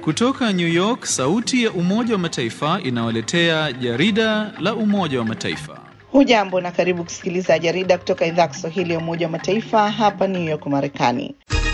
Kutoka New York, sauti ya Umoja wa Mataifa inawaletea jarida la Umoja wa Mataifa. Hujambo na karibu kusikiliza jarida kutoka idhaa ya Kiswahili ya Umoja wa Mataifa hapa New York, Marekani.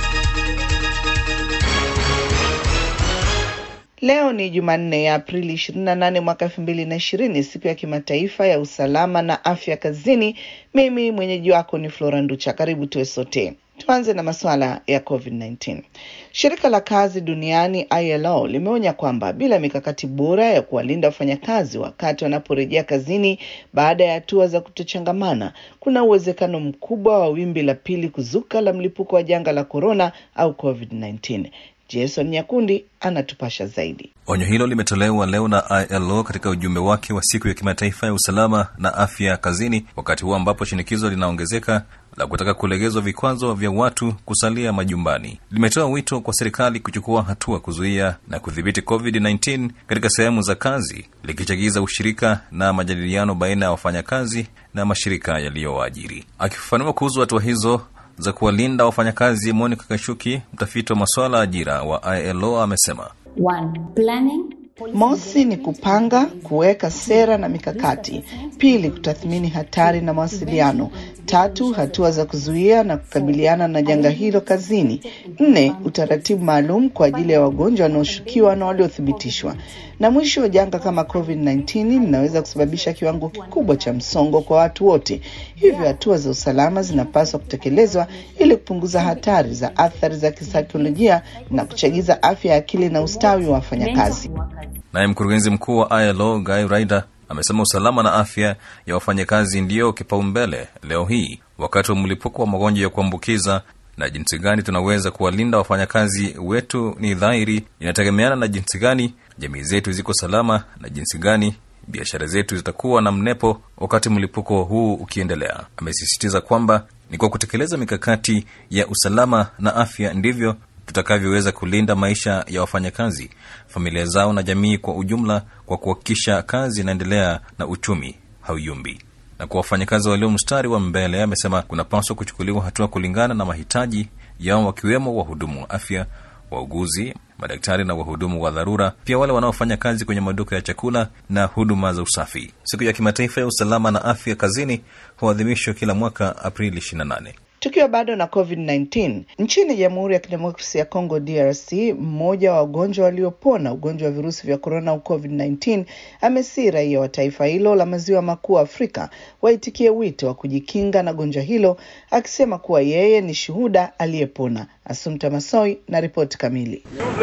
Leo ni Jumanne ya Aprili 28 mwaka 2020, siku ya kimataifa ya usalama na afya kazini. Mimi mwenyeji wako ni Flora Nducha. Karibu tuwe sote. Tuanze na masuala ya COVID-19. Shirika la kazi duniani ILO limeonya kwamba bila mikakati bora ya kuwalinda wafanyakazi wakati wanaporejea kazini baada ya hatua za kutochangamana, kuna uwezekano mkubwa wa wimbi la pili kuzuka la mlipuko wa janga la korona au COVID-19. Jason Nyakundi anatupasha zaidi. Onyo hilo limetolewa leo na ILO katika ujumbe wake wa siku ya kimataifa ya usalama na afya kazini, wakati huo ambapo shinikizo linaongezeka la kutaka kulegezwa vikwazo vya watu kusalia majumbani. Limetoa wito kwa serikali kuchukua hatua kuzuia na kudhibiti COVID-19 katika sehemu za kazi, likichagiza ushirika na majadiliano baina ya wafanyakazi na mashirika yaliyowaajiri. Akifafanua kuhusu hatua hizo za kuwalinda wafanyakazi, Monica Kashuki, mtafiti wa masuala ya ajira wa ILO, amesema One, planning. Mosi ni kupanga, kuweka sera na mikakati. Pili, kutathmini hatari na mawasiliano. Tatu, hatua za kuzuia na kukabiliana na janga hilo kazini. Nne, utaratibu maalum kwa ajili ya wagonjwa wanaoshukiwa na waliothibitishwa. Na mwisho, janga kama COVID-19 linaweza kusababisha kiwango kikubwa cha msongo kwa watu wote, hivyo hatua za usalama zinapaswa kutekelezwa ili kupunguza hatari za athari za kisaikolojia na kuchagiza afya ya akili na ustawi wa wafanyakazi. Naye mkurugenzi mkuu wa ILO Guy Ryder amesema usalama na afya ya wafanyakazi ndiyo kipaumbele leo hii wakati wa mlipuko wa magonjwa ya kuambukiza, na jinsi gani tunaweza kuwalinda wafanyakazi wetu ni dhahiri inategemeana na jinsi gani jamii zetu ziko salama na jinsi gani biashara zetu zitakuwa na mnepo wakati mlipuko huu ukiendelea. Amesisitiza kwamba ni kwa kutekeleza mikakati ya usalama na afya ndivyo tutakavyoweza kulinda maisha ya wafanyakazi, familia zao na jamii kwa ujumla, kwa kuhakikisha kazi inaendelea na uchumi hauyumbi. Na kwa wafanyakazi walio mstari wa mbele, amesema kunapaswa kuchukuliwa hatua kulingana na mahitaji yao, wakiwemo wahudumu wa afya, wauguzi, madaktari na wahudumu wa dharura, pia wale wanaofanya kazi kwenye maduka ya chakula na huduma za usafi. Siku ya kimataifa ya usalama na afya kazini huadhimishwa kila mwaka Aprili 28. Tukiwa bado na COVID-19 nchini Jamhuri ya Kidemokrasia ya Kongo DRC, mmoja wa wagonjwa waliopona ugonjwa wa virusi vya korona au COVID-19 amesii raia wa taifa hilo la maziwa makuu Afrika waitikie wito wa kujikinga na gonjwa hilo, akisema kuwa yeye ni shuhuda aliyepona. Asumta Masoi na ripoti kamili.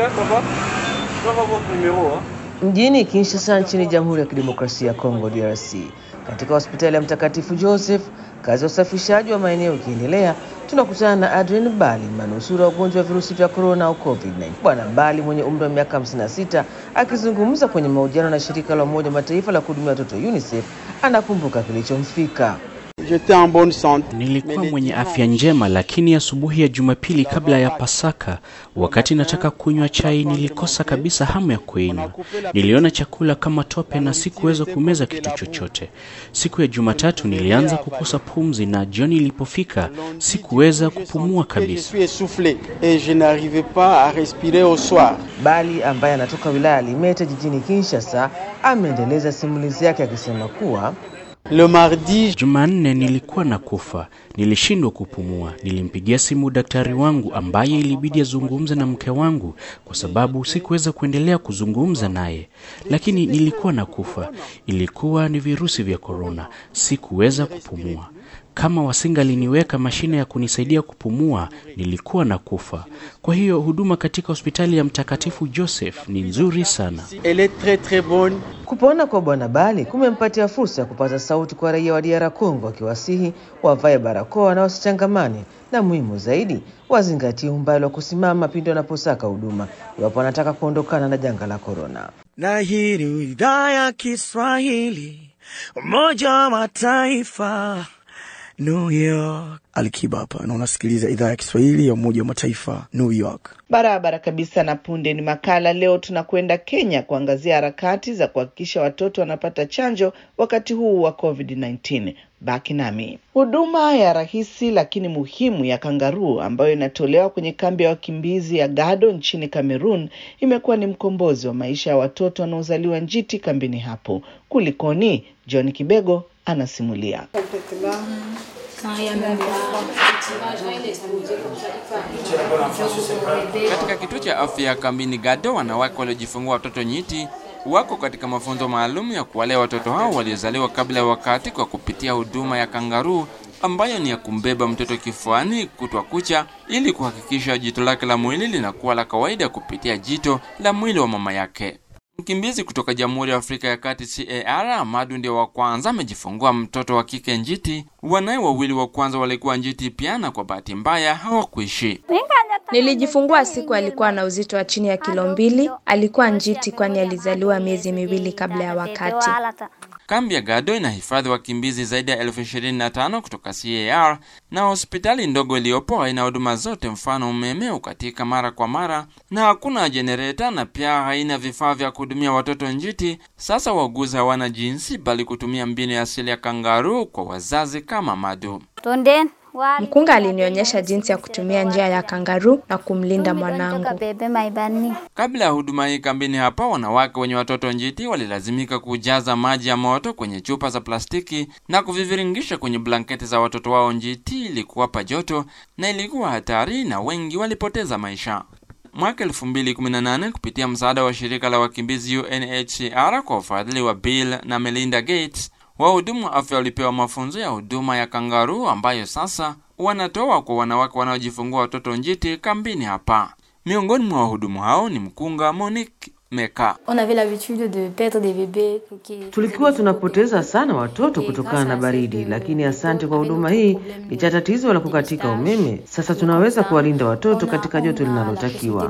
Mjini Kinshasa nchini Jamhuri ya Kidemokrasia ya Kongo DRC, katika hospitali ya Mtakatifu Joseph, kazi ya usafishaji wa maeneo ikiendelea, tunakutana na Adrien Bali, manusura wa ugonjwa wa virusi vya korona au COVID-19. Bwana Bali mwenye umri wa miaka 56 akizungumza kwenye mahojiano na shirika la Umoja wa Mataifa la kuhudumia watoto UNICEF anakumbuka kilichomfika. Nilikuwa mwenye afya njema, lakini asubuhi ya, ya Jumapili kabla ya Pasaka, wakati nataka kunywa chai, nilikosa kabisa hamu ya kuinywa. Niliona chakula kama tope na sikuweza kumeza kitu chochote. Siku ya Jumatatu nilianza kukosa pumzi, na jioni ilipofika sikuweza kupumua kabisa. Bali ambaye anatoka wilaya ya Limete jijini Kinshasa ameendeleza simulizi yake akisema kuwa Le mardi Jumanne nilikuwa na kufa, nilishindwa kupumua. Nilimpigia simu daktari wangu ambaye ilibidi azungumze na mke wangu kwa sababu sikuweza kuendelea kuzungumza naye, lakini nilikuwa na kufa. Ilikuwa ni virusi vya korona, sikuweza kupumua. Kama wasingaliniweka mashine ya kunisaidia kupumua, nilikuwa na kufa. Kwa hiyo huduma katika hospitali ya Mtakatifu Joseph ni nzuri sana. Elle est très très bonne. Kupona kwa Bwana Bali kumempatia fursa ya kupata sauti kwa raia wa DR Congo, akiwasihi wavae barakoa na wasichangamane, na muhimu zaidi wazingatie umbali wa kusimama pindi wanaposaka huduma iwapo wanataka kuondokana na janga la korona. Na hii ni idhaa ya Kiswahili, Umoja wa Mataifa New York. Alikiba hapa na unasikiliza idhaa ya Kiswahili ya Umoja wa Mataifa, New York. Barabara kabisa. Na punde ni makala. Leo tunakwenda Kenya kuangazia harakati za kuhakikisha watoto wanapata chanjo wakati huu wa COVID-19. Baki nami. Huduma ya rahisi lakini muhimu ya kangaruu ambayo inatolewa kwenye kambi ya wakimbizi ya Gado nchini Cameroon imekuwa ni mkombozi wa maisha ya watoto wanaozaliwa njiti kambini hapo. Kulikoni? John Kibego anasimulia. Katika kituo cha afya ya kambini Gado, wanawake waliojifungua watoto nyiti wako katika mafunzo maalum ya kuwalea watoto hao waliozaliwa kabla ya wakati kwa kupitia huduma ya kangaruu ambayo ni ya kumbeba mtoto kifuani kutwa kucha ili kuhakikisha jito lake la mwili linakuwa la kawaida kupitia jito la mwili wa mama yake. Mkimbizi kutoka Jamhuri ya Afrika ya Kati CAR Amadu ndio wa kwanza amejifungua mtoto wa kike njiti. Wanaye wawili wa kwanza walikuwa njiti pia, na kwa bahati mbaya hawakuishi. Nilijifungua siku alikuwa na uzito wa chini ya kilo mbili. Alikuwa njiti kwani alizaliwa miezi miwili kabla ya wakati. Kambi ya Gado inahifadhi wakimbizi zaidi ya elfu ishirini na tano kutoka CAR na hospitali ndogo iliyopo haina huduma zote, mfano umeme ukatika mara kwa mara na hakuna jenereta na pia haina vifaa vya kuhudumia watoto njiti. Sasa wauguzi hawana jinsi bali kutumia mbinu ya asili ya kangaruu kwa wazazi kama Madu. Mkunga alinionyesha jinsi ya kutumia njia ya kangaruu na kumlinda mwanangu. Kabla ya huduma hii kambini hapa, wanawake wenye watoto njiti walilazimika kujaza maji ya moto kwenye chupa za plastiki na kuviviringisha kwenye blanketi za watoto wao njiti ili kuwapa joto, na ilikuwa hatari na wengi walipoteza maisha. Mwaka 2018 kupitia msaada wa shirika la wakimbizi UNHCR kwa ufadhili wa Bill na Melinda Gates, wahudumu wa afya walipewa mafunzo ya huduma ya kangaruu ambayo sasa wanatoa kwa wanawake wanaojifungua watoto njiti kambini hapa. Miongoni mwa wahudumu hao ni mkunga Monique Meka. Tulikuwa tunapoteza sana watoto kutokana na baridi, lakini asante kwa huduma hii licha tatizo la kukatika umeme, sasa tunaweza kuwalinda watoto katika joto linalotakiwa.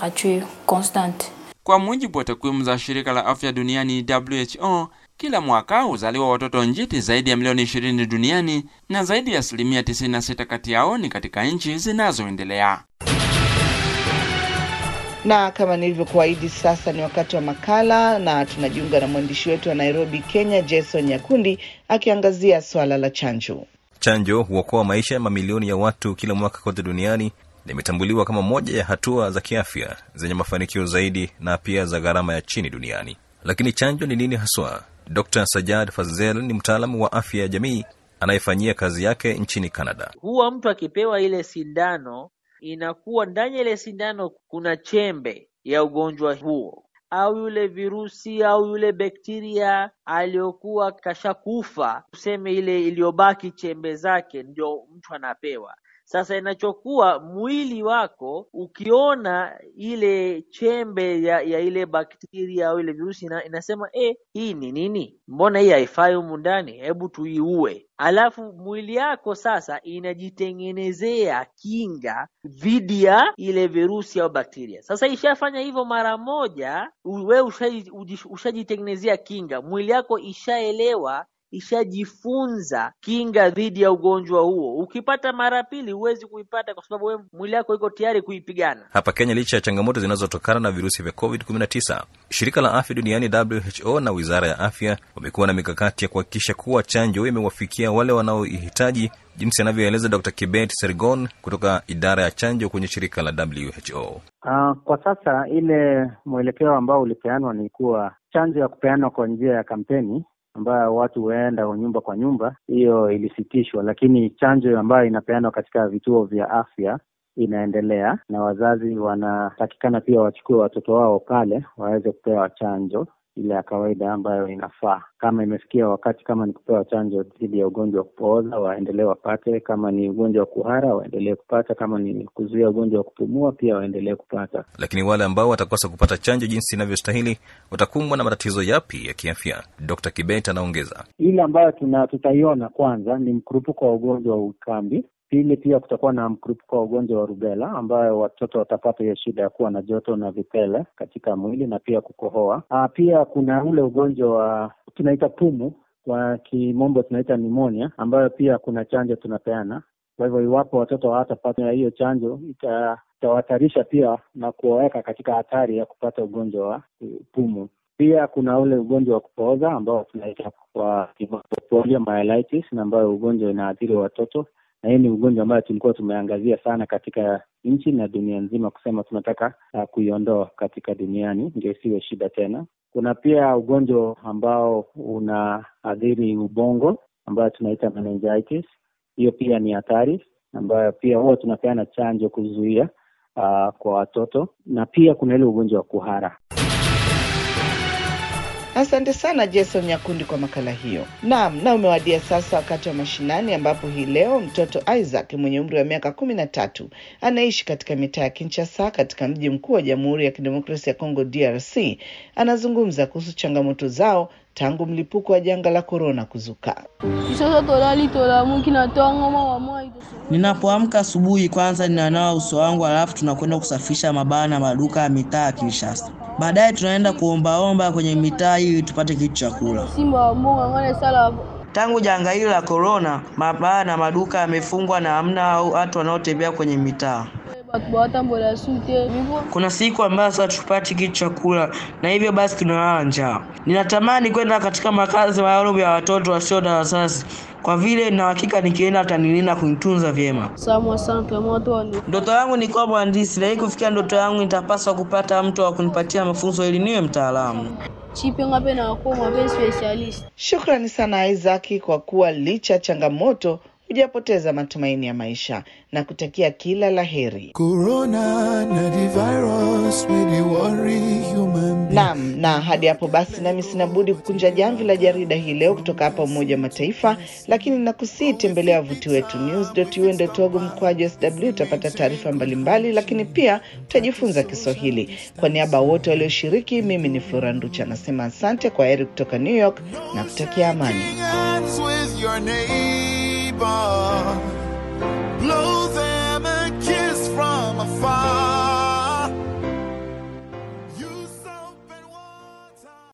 Kwa mujibu wa takwimu za shirika la afya duniani WHO, kila mwaka huzaliwa watoto njiti zaidi ya milioni 20 duniani na zaidi ya asilimia 96 kati yao ni katika nchi zinazoendelea. Na kama nilivyokuahidi, sasa ni wakati wa makala, na tunajiunga na mwandishi wetu wa Nairobi, Kenya, Jason Nyakundi akiangazia swala la chanjo. Chanjo huokoa maisha ya mamilioni ya watu kila mwaka kote duniani na imetambuliwa kama moja ya hatua za kiafya zenye mafanikio zaidi na pia za gharama ya chini duniani. Lakini chanjo ni nini haswa? Dr Sajad Fazzel ni mtaalamu wa afya ya jamii anayefanyia kazi yake nchini Canada. Huwa mtu akipewa ile sindano, inakuwa ndani ya ile sindano kuna chembe ya ugonjwa huo au yule virusi au yule bakteria aliyokuwa kashakufa, tuseme ile iliyobaki chembe zake, ndio mtu anapewa. Sasa inachokuwa mwili wako ukiona ile chembe ya, ya ile bakteria au ile virusi ina, inasema e, hii ni nini? Mbona hii haifai humu ndani? Hebu tuiue. Alafu mwili yako sasa inajitengenezea kinga dhidi ya ile virusi au bakteria. Sasa ishafanya hivyo mara moja, wewe ushajitengenezea kinga, mwili yako ishaelewa ishajifunza kinga dhidi ya ugonjwa huo. Ukipata mara pili, huwezi kuipata kwa sababu wewe mwili wako iko tayari kuipigana. Hapa Kenya, licha ya changamoto zinazotokana na virusi vya COVID-19, shirika la afya duniani WHO na wizara ya afya wamekuwa na mikakati ya kuhakikisha kuwa chanjo imewafikia wale wanaoihitaji, jinsi anavyoeleza Dr. Kibet Sergon kutoka idara ya chanjo kwenye shirika la WHO. Uh, kwa sasa ile mwelekeo ambao ulipeanwa ni kuwa chanjo ya kupeanwa kwa njia ya kampeni ambayo watu huenda nyumba kwa nyumba, hiyo ilisitishwa, lakini chanjo ambayo inapeanwa katika vituo vya afya inaendelea, na wazazi wanatakikana pia wachukue watoto wao pale waweze kupewa chanjo ile ya kawaida ambayo inafaa. Kama imefikia wakati, kama ni kupewa chanjo dhidi ya ugonjwa wa kupooza, waendelee wapate. Kama ni ugonjwa wa kuhara, waendelee kupata. Kama ni kuzuia ugonjwa wa kupumua, pia waendelee kupata. Lakini wale ambao watakosa kupata chanjo jinsi inavyostahili watakumbwa na matatizo yapi ya kiafya? Dr. Kibet anaongeza. Ile ambayo tuna tutaiona kwanza ni mkurupuko wa ugonjwa wa ukambi. Pili, pia kutakuwa na mkurupuko wa ugonjwa wa rubela ambayo watoto watapata hiyo shida ya kuwa na joto na vipele katika mwili na pia kukohoa. Aa, pia kuna ule ugonjwa wa tunaita pumu kwa kimombo tunaita pneumonia, ambayo pia kuna chanjo tunapeana. Kwa hivyo iwapo watoto hawatapata hiyo chanjo ita- itawahatarisha pia na kuwaweka katika hatari ya kupata ugonjwa wa pumu. Pia kuna ule ugonjwa wa kupooza ambao tunaita kwa kimombo poliomyelitis, na ambayo ugonjwa inaathiri watoto, na hii ni ugonjwa ambayo tulikuwa tumeangazia sana katika nchi na dunia nzima, kusema tunataka uh, kuiondoa katika duniani ndio isiwe shida tena. Kuna pia ugonjwa ambao unaathiri ubongo ambayo tunaita meningitis. Hiyo pia ni hatari ambayo pia huwa tunapeana chanjo kuzuia uh, kwa watoto, na pia kuna ile ugonjwa wa kuhara. Asante sana Jason Nyakundi kwa makala hiyo. Naam, na umewadia sasa wakati wa mashinani, ambapo hii leo mtoto Isaac mwenye umri wa miaka kumi na tatu anaishi katika mitaa ya Kinshasa katika mji mkuu wa Jamhuri ya Kidemokrasia ya Kongo DRC anazungumza kuhusu changamoto zao tangu mlipuko wa janga la korona kuzuka. Ninapoamka asubuhi, kwanza ninanawa uso wangu, alafu tunakwenda kusafisha mabaa na maduka ya mitaa ya Kinshasa. Baadaye tunaenda kuombaomba kwenye mitaa ili tupate kitu cha kula. Tangu janga hili la korona, mabaa na maduka yamefungwa na hamna au watu wanaotembea kwenye mitaa. Kuna siku ambazo sasa tupati kitu cha kula na hivyo basi tunalala njaa. Ninatamani kwenda katika makazi maalum ya watoto wasio na wazazi kwa vile na hakika nikienda atanilinda kunitunza vyema. Ndoto yangu ni kuwa mhandisi, na ili kufikia ndoto yangu nitapaswa kupata mtu wa kunipatia mafunzo ili niwe mtaalamu. Shukrani sana Isaac kwa kuwa licha ya changamoto hujapoteza matumaini ya maisha na kutakia kila la heri. Corona na the virus with the worry human being. Naam, na hadi hapo basi, nami sina budi kukunja jamvi la jarida hii leo kutoka hapa Umoja wa Mataifa, lakini nakusii tembelea wavuti wetu news.un.org mkwaju sw, utapata taarifa mbalimbali, lakini pia utajifunza Kiswahili. Kwa niaba ya wote walioshiriki, mimi ni Flora Nducha nasema asante, kwa heri kutoka New York na kutakia amani. Hands with your name.